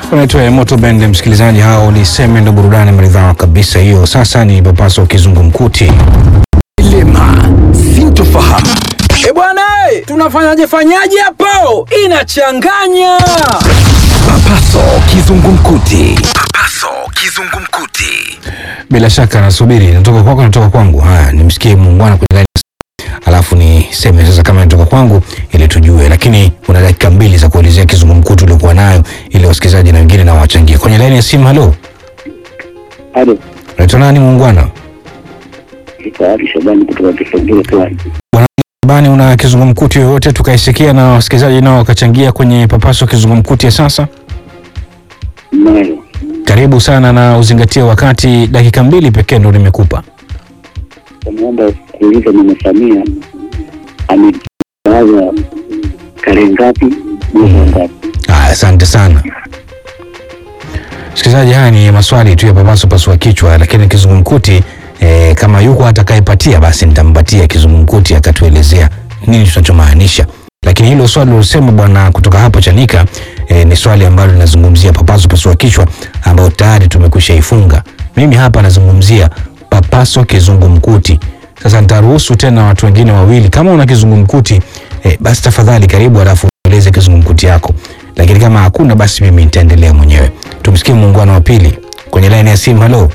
Unaitwa Moto Band, msikilizaji. Hao ni seme ndo burudani maridhawa kabisa hiyo. Sasa ni papaso kizungumkuti. Dilema, sintofahamu. E bwana, eh, tunafanyaje fanyaje hapo? Inachanganya. Papaso kizungumkuti. Papaso kizungumkuti. Bila shaka nasubiri, natoka kwako, natoka kwangu. Haya, nimsikie muungwana kwenye laini, alafu niseme sasa kama natoka kwangu ili tujue, lakini una dakika mbili za kuelezea kizungumkuti uliokuwa nayo ili wasikilizaji na wengine na wachangie kwenye laini ya simu. Halo, Halo, unaitwa nani muungwana? Tayari Shabani kutoka Kisongero Pwani. Bani, una kizungumkuti yoyote tukaisikia na wasikilizaji nao wakachangia kwenye papaso kizungumkuti ya sasa? Nayo Karibu sana na uzingatie wakati, dakika mbili pekee ndo nimekupa. naomba kuuliza Mama Samia ametangaza tarehe ngapi mwezi wa ngapi? Aya, asante sana msikilizaji. Haya ni maswali tu ya papaso pasua kichwa, lakini kizungumkuti eh, kama yuko atakayepatia basi nitampatia kizungumkuti akatuelezea nini tunachomaanisha. Lakini hilo swali ulosema bwana kutoka hapo Chanika eh, ni swali ambalo linazungumzia papaso pasua kichwa ambayo tayari tumekwisha ifunga. Mimi hapa nazungumzia papaso kizungumkuti. Sasa nitaruhusu tena watu wengine wawili, kama una kizungumkuti eh, basi tafadhali karibu, alafu eleze kizungumkuti yako, lakini kama hakuna basi mimi nitaendelea mwenyewe. Tumsikie muungano wa pili kwenye laini ya simu. Halo,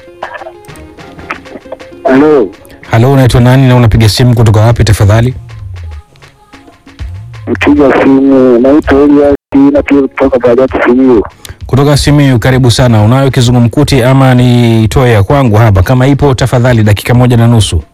Halo, halo, unaitwa nani na unapiga simu kutoka wapi tafadhali? mpiga simu naitwa Elias na pia kutoka Bariadi Simiyu. Kutoka Simiyu, karibu sana. Unayo kizungumkuti ama nitoe ya kwangu hapa? Kama ipo tafadhali, dakika moja na nusu.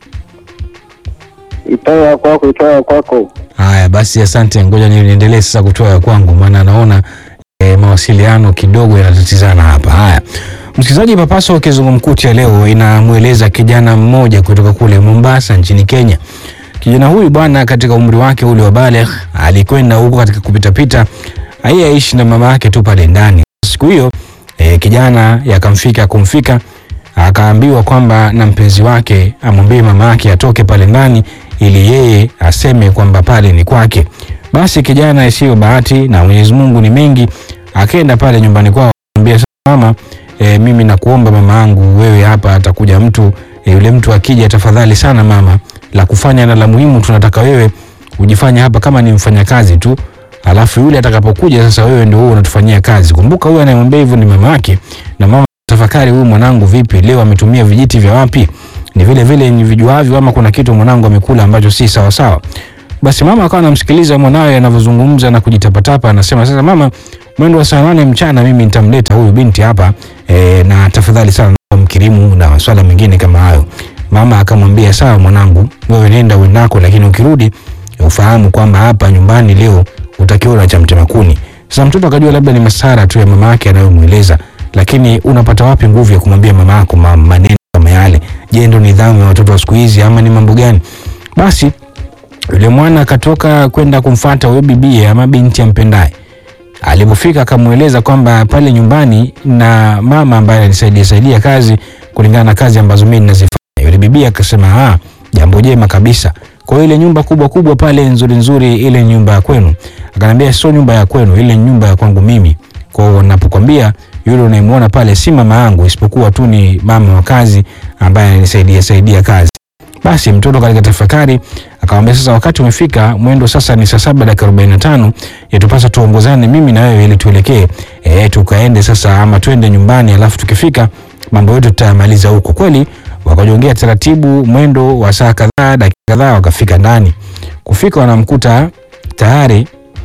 Itoa kwako, itoa kwako. Haya basi, asante. Ngoja ni- niendelee sasa kutoa ya kwangu, maana naona e, mawasiliano kidogo yanatatizana hapa. Haya, msikilizaji, papaso wa kizungumkuti ya leo inamweleza kijana mmoja kutoka kule Mombasa nchini Kenya. Kijana huyu bwana, katika umri wake ule wa baligh, alikwenda huko katika kupitapita, yeye aishi na mama yake tu pale ndani. Siku hiyo e, kijana yakamfika kumfika akaambiwa kwamba na mpenzi wake amwambie mama yake atoke pale ndani ili yeye aseme kwamba pale ni kwake. Basi kijana isiyo bahati na Mwenyezi Mungu ni mengi, akaenda pale nyumbani kwao akamwambia, "Sasa mama, e, mimi nakuomba mama yangu, wewe hapa atakuja mtu e, yule mtu akija, tafadhali sana mama, la kufanya na la muhimu tunataka wewe ujifanye hapa kama ni mfanyakazi tu, alafu yule atakapokuja sasa, wewe ndio wewe unatufanyia kazi. Kumbuka huyu anayemwambia hivyo ni mama yake, na mama tafakari, huyu mwanangu vipi leo ametumia vijiti vya wapi? Ni vile vile ni vijuavyo, ama kuna kitu mwanangu amekula ambacho si sawa sawa? Basi mama akawa anamsikiliza mwanawe anavyozungumza na kujitapatapa, anasema sasa, mama, mwendo wa saa nane mchana mimi nitamleta huyu binti hapa e, na tafadhali sana naomba mkirimu na maswala mengine kama hayo. Mama akamwambia sawa, mwanangu, wewe nenda uendako, lakini ukirudi ufahamu kwamba hapa nyumbani leo utakiona cha mtema kuni. Sasa mtoto akajua labda ni masara tu ya mama yake anayomweleza, lakini unapata wapi nguvu ya kumwambia mama yako ma- maneno kama yale? Je, ndo nidhamu ya watoto wa siku hizi ama ni mambo gani? Basi yule mwana akatoka kwenda kumfata huyo bibie ama binti ampendaye. Alipofika akamweleza kwamba pale nyumbani na mama ambaye anisaidia saidia kazi kulingana na kazi ambazo mimi ninazifanya. Yule bibi akasema ah, jambo jema kabisa. Kwa hiyo ile nyumba kubwa kubwa pale nzuri nzuri, ile nyumba ya kwenu. Akanambia sio nyumba ya kwenu, ile ni nyumba ya kwangu mimi. Kwa hiyo napokwambia yule unayemwona pale si mama yangu, isipokuwa tu ni mama wa kazi ambaye ananisaidia saidia kazi. Basi mtoto katika tafakari akamwambia, sasa wakati umefika, mwendo sasa ni saa saba dakika arobaini na tano yatupasa tuongozane mimi na wewe ili tuelekee e, tukaende sasa ama twende nyumbani, alafu tukifika mambo yetu tutayamaliza huko. Kweli wakajongea taratibu, mwendo wa saa kadhaa dakika kadhaa, wakafika ndani. Kufika wanamkuta tayari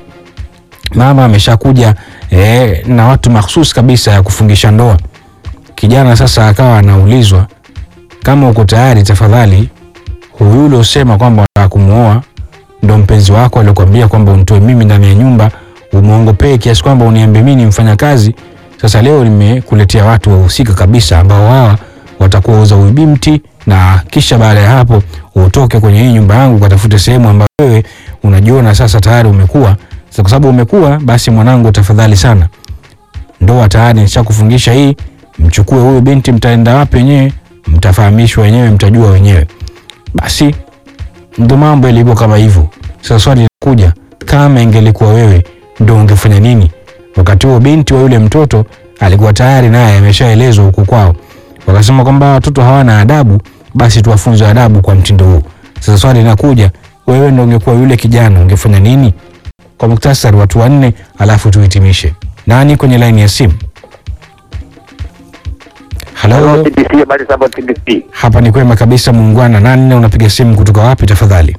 mama ameshakuja e, na watu mahsusi kabisa ya kufungisha ndoa. Kijana sasa akawa anaulizwa kama uko tayari, tafadhali huyu ule usema kwamba unataka kumuoa ndo mpenzi wako alikwambia kwamba unitoe mimi ndani ya nyumba umuongopee kiasi kwamba uniambie mimi ni mfanyakazi. Sasa leo nimekuletea watu wahusika kabisa ambao hawa watakuwa uza huyu binti, na kisha baada ya hapo utoke kwenye hii nyumba yangu ukatafute sehemu ambayo wewe unajiona sasa tayari umekuwa. Sasa kwa sababu umekuwa, basi mwanangu, tafadhali sana, ndoa tayari nishakufungisha hii, mchukue huyu binti, mtaenda wapi wenyewe mtafahamishwa wenyewe, mtajua wenyewe. Basi ndo mambo yalivyo kama hivyo. Sasa swali linakuja, kama ingelikuwa wewe ndo ungefanya nini? Wakati huo binti wa yule mtoto alikuwa tayari naye ameshaelezwa huku kwao, wakasema kwamba watoto hawana adabu, basi tuwafunze adabu kwa mtindo huu. Sasa swali linakuja, wewe ndo ungekuwa yule kijana ungefanya nini? Kwa muktasari, watu wanne, alafu tuhitimishe. Nani kwenye laini ya simu? Halo, TBC, habari za TBC. hapa ni kwema kabisa muungwana. Nani na unapiga simu kutoka wapi tafadhali?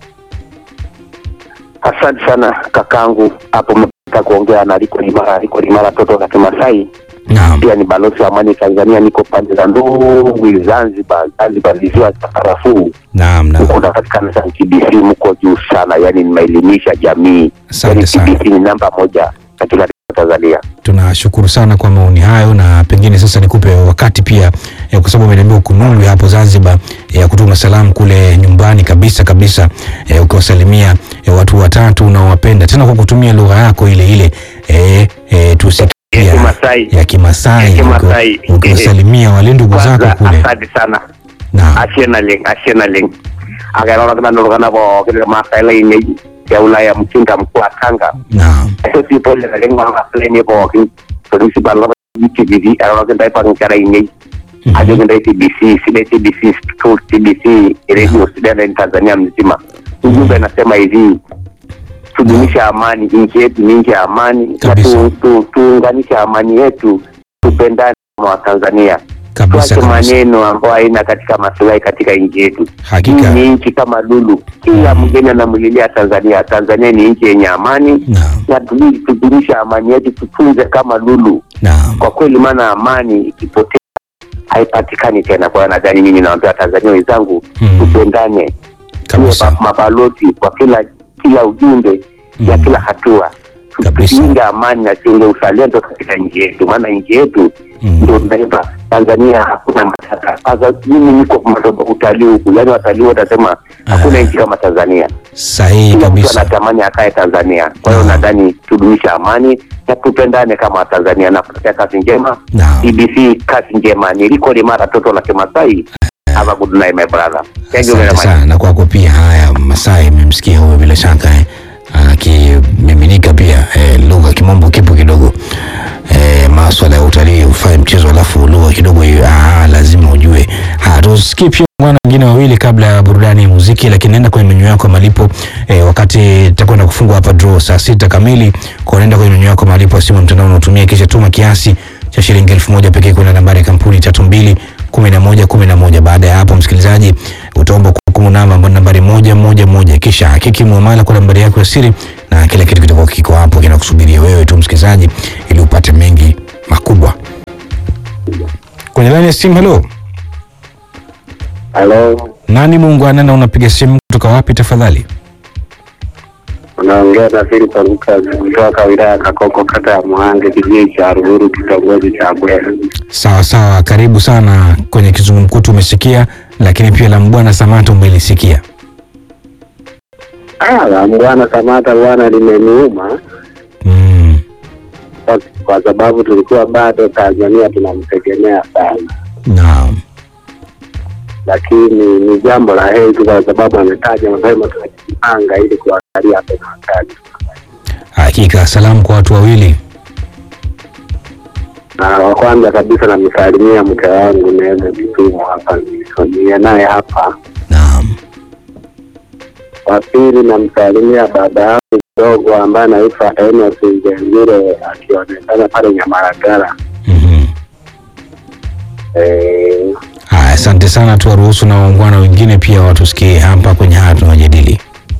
Asante sana kakangu, hapo umepata kuongea na Liko Limara, Liko Limara toto la Kimasai, Naam, pia ni balozi wa amani Tanzania. Niko pande za Ndungwi, Zanzibar, Zanzibar visiwa cha karafuu naam, naam. huko napatikana sana. TBC mko juu sana, yani nimeelimisha jamii, Asante yani sana. TBC ni namba moja katika Tanzania. Tunashukuru sana kwa maoni hayo, na pengine sasa nikupe wakati pia eh, kwa sababu umeniambia uko Nungwi hapo Zanzibar, ya kutuma salamu kule nyumbani kabisa kabisa, eh, ukiwasalimia eh, watu watatu unaowapenda tena kwa kutumia lugha yako ile ile eh, eh, tusikie Ya Kimasai. ya Kimasai, Ya Kimasai. uki- ukiwasalimia wale ndugu zako Kwanza kule. asante sana Naam, asienaling asienaling akairorokana nurukana pookin irmaasai lainei te Ulaya mchinga mkuu wa Tanga naam, Eso si pole na lengo ang aplane pookin principal na TBC erorokin tayo pang nkera inei Mhm. ajokin tayo TBC sile TBC schools TBC radio student in Tanzania mzima ujumbe nasema hivi tudumishe amani nchi yetu ni nchi ya amani na Kabisa. tu- tu- tuunganishe amani yetu tupendane kama Watanzania kabisa tuache kabisa, maneno ambayo haina katika maslahi katika nchi yetu. Hakika. Hii ni nchi kama lulu, kila mgeni anamlilia Tanzania. Tanzania ni nchi yenye amani naam, na tuli- tudumishe amani yetu, tutunze kama lulu naam, kwa kweli, maana amani ikipotea haipatikani tena. Kwa hiyo nadhani mimi nawaambia Watanzania wenzangu Mm. tupendane, tuwe kabisa, ma- mabalozi kwa kila kila ujumbe ya Mm. kila hatua Tu- Kabisa. tuunge amani na tuunge uzalendo katika nchi yetu, maana nchi yetu Mm. ndio tunaipa Tanzania hakuna matata. Sasa mimi niko madogo utalii huku, yaani watalii watasema hakuna Ah. nchi kama Tanzania. sahihi Kila mtu kabisa. anatamani akae Tanzania. Kwa hiyo Ah. nadhani tudumishe amani na tupendane kama Watanzania na kutakia kazi njema. Naam. TBC kazi njema. Niliko Limara toto la Kimasai. Have a good night my brother. Thank you very Asante much. sana na kwako pia. Haya, Masai mmemsikia huyo bila shaka eh, akimiminika pia eh, lugha kimombo kipo kidogo eh, maswala ya utalii ufanye mchezo alafu lugha kidogo hiyo ah, lazima ujue. Haya, tusikie pia wana wengine wawili kabla ya burudani ya muziki, lakini nenda kwenye menyu yako ya malipo eh, wakati takwenda kufungwa hapa draw saa sita kamili, kwa nenda kwenye menyu yako ya malipo ya simu ya mtandao unaotumia, kisha tuma kiasi cha shilingi elfu moja pekee kwenda nambari ya kampuni tatu mbili kumi na moja kumi na moja. Baada ya hapo, msikilizaji, utaomba kuhukumu namba ambayo ni nambari moja moja moja, kisha hakiki muamala kwa nambari yako ya siri, na kila kitu kitakuwa kiko hapo kinakusubiria wewe tu msikilizaji, ili upate mengi makubwa. Kwenye laini ya simu, halo, Halo, nani muungwana na unapiga simu kutoka wapi tafadhali? unaongea na Filipo Lukas kutoka wilaya ya Kakoko, kata ya Muhange, kijiji cha Ruguru, kitongoji cha Bwera. Sawa sawa, karibu sana kwenye kizungumkuti. Umesikia, lakini pia la Mbwana Samata umelisikia. Ah, la Bwana Samata bwana limeniuma Mm, kwa, kwa sababu tulikuwa bado Tanzania tunamtegemea sana, naam, lakini ni jambo la heri tu kwa sababu ametaja mapema, tunajipanga ili kuangalia hapo na wakati. hakika. Salamu kwa watu wawili. Na wa kwanza kabisa namsalimia mke wangu Neema Kitumo hapa niye naye hapa. Naam, Wa pili namsalimia baba yangu mdogo ambaye anaitwa Enos Njengire akionekana pale Nyamaragara. mhm. Eh, Haya, asante sana. Tuwaruhusu na waungwana wengine pia watusikie hapa kwenye haya tunajadili.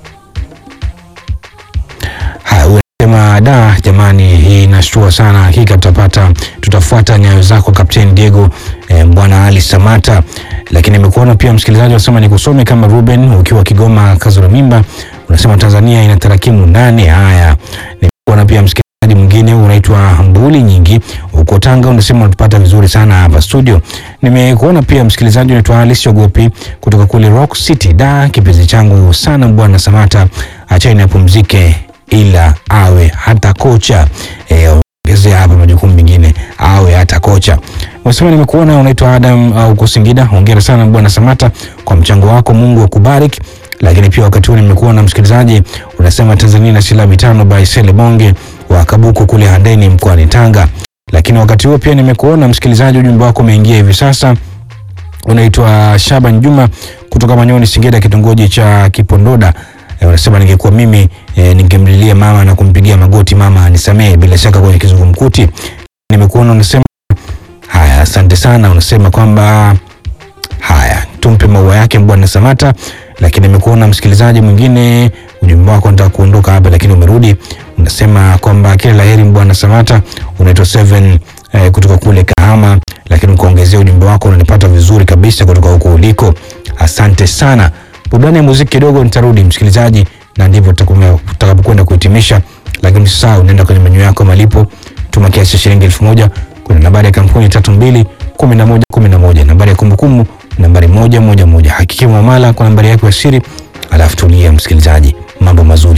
Haya, unasema da, jamani, hii inashtua sana. Hakika tutapata tutafuata nyayo zako Kapteni Diego eh, Bwana Ali Samata. Lakini nimekuona pia msikilizaji unasema nikusome kama Ruben ukiwa Kigoma Kazura Mimba, unasema Tanzania ina tarakimu nane. Haya, nimekuona pia msikilizaji mwingine unaitwa Mbuli Nyingi uko Tanga, unasema unatupata vizuri sana hapa studio. Nimekuona pia msikilizaji unaitwa Alice Ogopi kutoka kule Rock City. Da, kipenzi changu sana bwana Samata, achani apumzike, ila awe hata kocha e, ongezea hapa majukumu mengine awe hata kocha. Unasema nimekuona unaitwa Adam uh, uko Singida. Hongera sana bwana Samata kwa mchango wako, Mungu akubariki. Lakini pia wakati huu nimekuona msikilizaji unasema Tanzania na silaha mitano by Sele Bonge wa Kabuku kule Handeni mkoani Tanga. lakini wakati huo pia nimekuona msikilizaji, ujumbe wako umeingia hivi sasa. Unaitwa Shaban Juma kutoka Manyoni, Singida, kitongoji cha Kipondoda. E, unasema ningekuwa mimi e, ningemlilia mama na kumpigia magoti mama anisamehe, bila shaka kwenye kizungumkuti. Nimekuona unasema haya, asante sana. Unasema kwamba haya tumpe maua yake Bwana Samata, lakini nimekuona msikilizaji mwingine, ujumbe wako nataka kuondoka hapa, lakini umerudi. Unasema kwamba kila laheri Bwana Samata. Unaitwa Seven eh, kutoka kule Kahama, lakini ukaongezea ujumbe wako unanipata vizuri kabisa kutoka huko uliko. Asante sana. Burudani ya muziki kidogo, nitarudi msikilizaji, na ndivyo tutakume- tutakapokwenda kuhitimisha, lakini usisahau unaenda kwenye menyu yako ya malipo, tuma kiasi cha shilingi elfu moja kuna nambari ya kampuni tatu mbili kumi na moja kumi na moja nambari ya kumbukumbu nambari moja moja moja. Hakikia muamala kwa nambari yako ya siri, alafu tulia msikilizaji, mambo mazuri